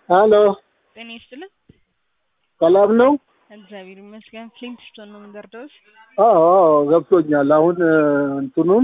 ሀሎ ጤና ይስጥልን። ሰላም ነው? እግዚአብሔር ይመስገን። ፍሊንትስቶን ነው የምንደርደውስ? አዎ አዎ ገብቶኛል። አሁን እ፣ እንትኑን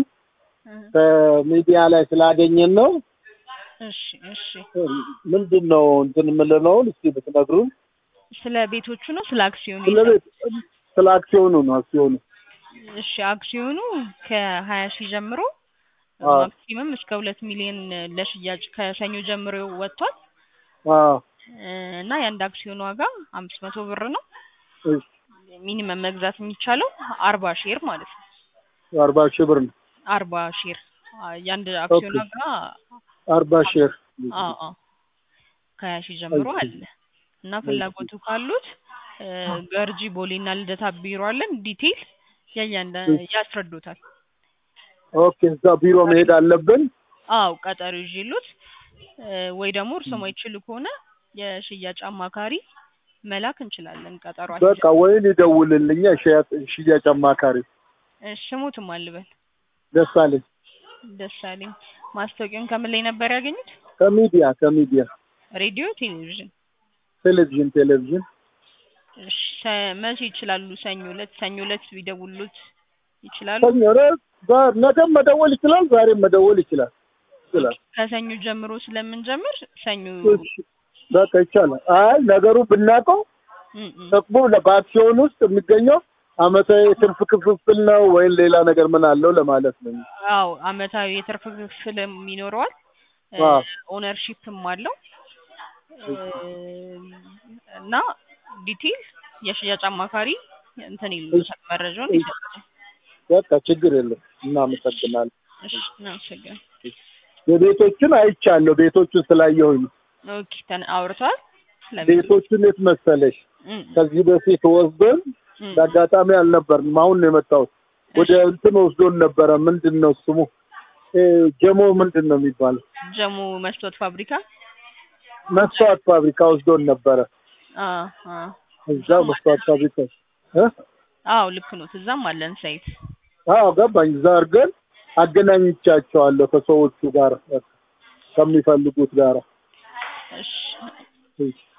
ከሚዲያ ላይ ስላገኘን ነው። እሺ እሺ። እ፣ ምንድን ነው እንትን የምልነውን እስኪ ብትነግሩን። ስለ ቤቶቹ ነው ስለ አክሲዮኑ? ስለ ቤት ስለ አክሲዮኑ ነው አክሲዮኑ። እሺ አክሲዮኑ ከሀያ ሺህ ጀምሮ አዎ። ማክሲመም እስከ ሁለት ሚሊዮን ለሽያጭ ከሰኞ ጀምሮ ወጥቷል አዎ እ፣ እና የአንድ አክሲዮን ዋጋ አምስት መቶ ብር ነው። እሺ፣ ሚኒመም መግዛት የሚቻለው አርባ ሼር ማለት ነው። አርባ ሺህ ብር ነው። አርባ ሼር አ፣ የአንድ አክሲዮን ኦኬ። ዋጋ አርባ ሼር አዎ አዎ ከሀያ ሺህ ጀምሮ እሺ። አለ እና ፍላጎቱ ካሉት እ፣ ገርጂ ቦሌ እና ልደታ ቢሮ አለን። ዲቴይል ያያንዳ እሺ። ያስረዱታል። ኦኬ፣ እዛ ቢሮ መሄድ አለብን። አዎ ቀጠሮ ይዤሎት እ፣ ወይ ደግሞ እርሶ ማይችሉ ከሆነ የሽያጭ አማካሪ መላክ እንችላለን። ቀጠሮ በቃ ወይን ይደውልልኛ ሽያጭ ሽያጭ አማካሪ እሺ ሙትም አልበል ደሳለኝ ደሳለኝ ማስታወቂያውን ከምን ላይ ነበር ያገኙት? ከሚዲያ ከሚዲያ ሬዲዮ፣ ቴሌቪዥን? ቴሌቪዥን ቴሌቪዥን እሺ ሰ- መቼ ይችላሉ? ሰኞ ዕለት ሰኞ ዕለት ቢደውሉት ይችላሉ? ሰኞ ዕለት ዛ- ነገም መደወል ይችላል፣ ዛሬም መደወል ይችላል ይችላል። ከሰኞ ጀምሮ ስለምንጀምር ሰኞ እሺ፣ በቃ ይቻላል። አይ ነገሩ ብናውቀው እም እም። ጥቅሙ ለ- በአክሲዮን ውስጥ የሚገኘው አመታዊ ትርፍ ክፍፍል ነው ወይም ሌላ ነገር ምን አለው ለማለት ነው። አዎ አመታዊ የትርፍ ክፍልም ይኖረዋል አዎ። ኦነርሺፕም አለው እ፣ እና ዲቴይል የሽያጭ አማካሪ እንትን ይሉታል መረጃውን እሺ። ይሰጣል። በቃ ችግር የለም። እናመሰግናለን። እሺ እናመሰግናለን። የቤቶችን አይቻለሁ። ቤቶቹን ስላየሁኝ ነው። ኦኬ ተን አውርተዋል ስለቤቱ ቤቶቹን የት መሰለሽ እም ከዚህ በፊት ወስዶን እም። በአጋጣሚ አልነበርንም። አሁን ነው የመጣሁት። ወደ እንትን ወስዶን ነበረ። ምንድን ነው ስሙ? እ፣ ጀሞ ምንድን ነው የሚባለው? ጀሙ መስታወት ፋብሪካ መስተዋት ፋብሪካ ወስዶን ነበረ። አ አ እዛ መስተዋት ፋብሪካ እ? አዎ ልክ ነው። እዛም አለን ሳይት። አዎ ገባኝ። እዛ አድርገን አገናኝቻቸዋለሁ ከሰዎቹ ጋር ከሚፈልጉት ጋር እሺ እሺ።